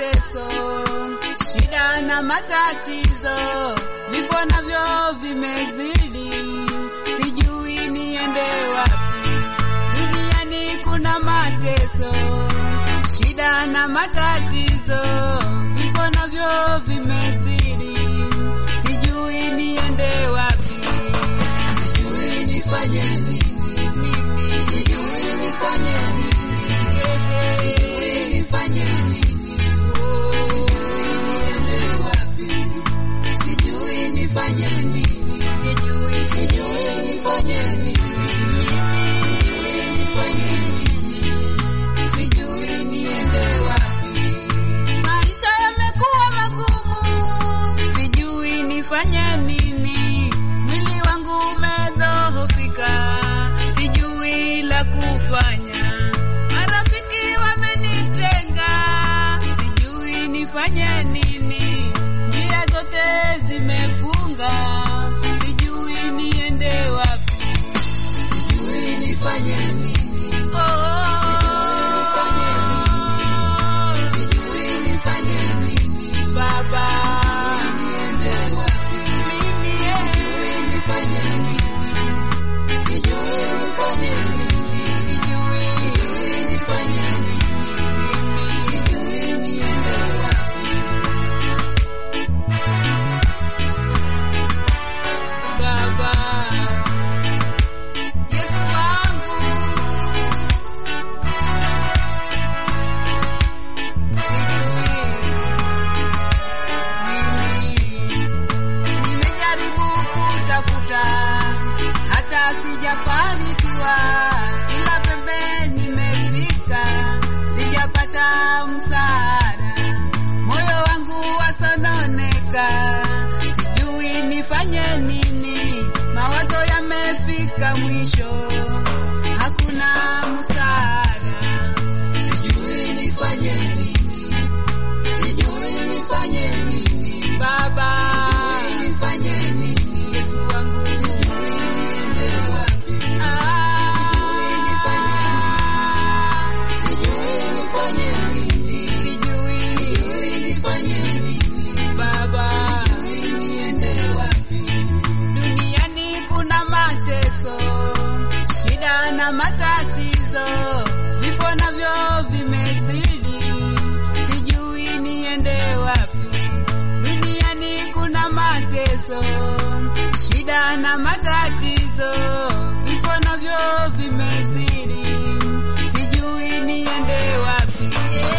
mateso, shida na matatizo, vifo navyo vimezidi, sijui niende wapi. Duniani kuna mateso, shida na matatizo, vifo navyo vimezidi, sijui niende wapi. Sijui nifanye nini mimi, sijui nifanye nini, sijui nifanye nini, oh, sijui niende wapi, sijui nifanye nini, sijui sijui nifanye nini mimi, sijui nifanye nini, sijui niende wapi. Maisha yamekuwa magumu, sijui nifanye nini. Mwili wangu umedhoofika, sijui la kufanya. Marafiki wamenitenga, sijui nifanye nini. Njia zote zimefunga, sijui niende wapi, sijui nifanye nini. Oh, sijui nifanye nini. Baba, niende wapi? Mimi sijui nifanye nini. Sijui nifanye nini. Sijui sijui nifanye nini. Mimi sijui niende wapi. Baba, Yesu wangu Nimejaribu kutafuta hata sijafanikiwa, kila pembe nimefika, sijapata msaada, moyo wangu wasononeka, sijui nifanye nini, mawazo yamefika mwisho, hakuna msaada, sijui nifanye nini sijui nifanye nini baba, sijui nifanye nini Yesu wangu, sijui niende wapi, sijui nifanye nini, sijui sijui nifanye nini baba, sijui niende wapi. Duniani kuna mateso, shida na matatizo, vifo navyo vimezidi, sijui niende wapi. Duniani kuna mateso, shida na matatizo, vifo navyo vimezidi, sijui niende wapi.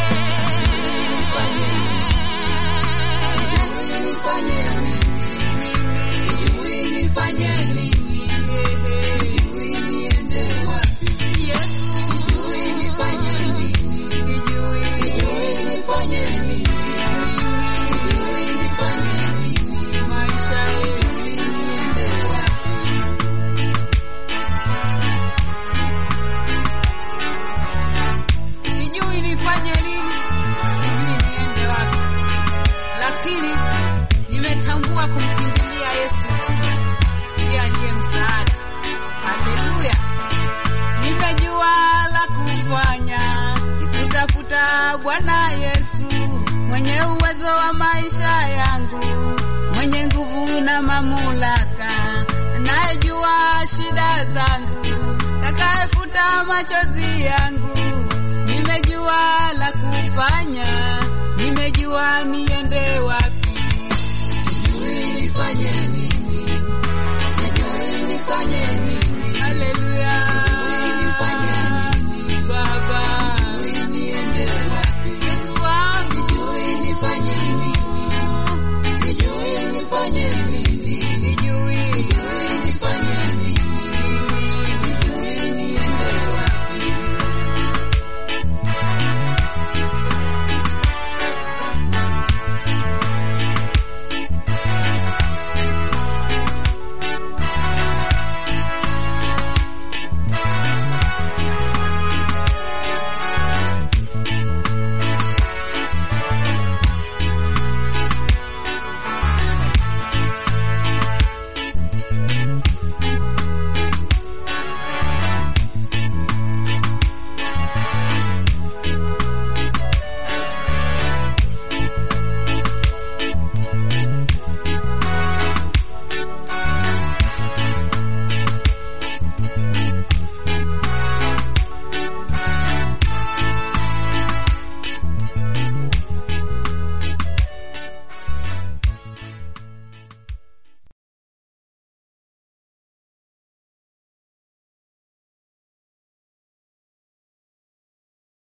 Sijui nifanye nini mimi, sijui nifanye nini, sijui niende wapi. Yesu, sijui nifanye nini, sijui sijui nifanye nini mimi, sijui nifanye nini maisha, sijui niende wapi. Sijui nifanye nini, sijui niende wapi lakini nimetambua kumkimbilia Yesu tu, ndiye aliye msaada. Haleluya! Nimejua la kufanya ni kutafuta Bwana Yesu, mwenye uwezo wa maisha yangu, mwenye nguvu na mamlaka, anayejua shida zangu, takayefuta machozi yangu. Nimejua la kufanya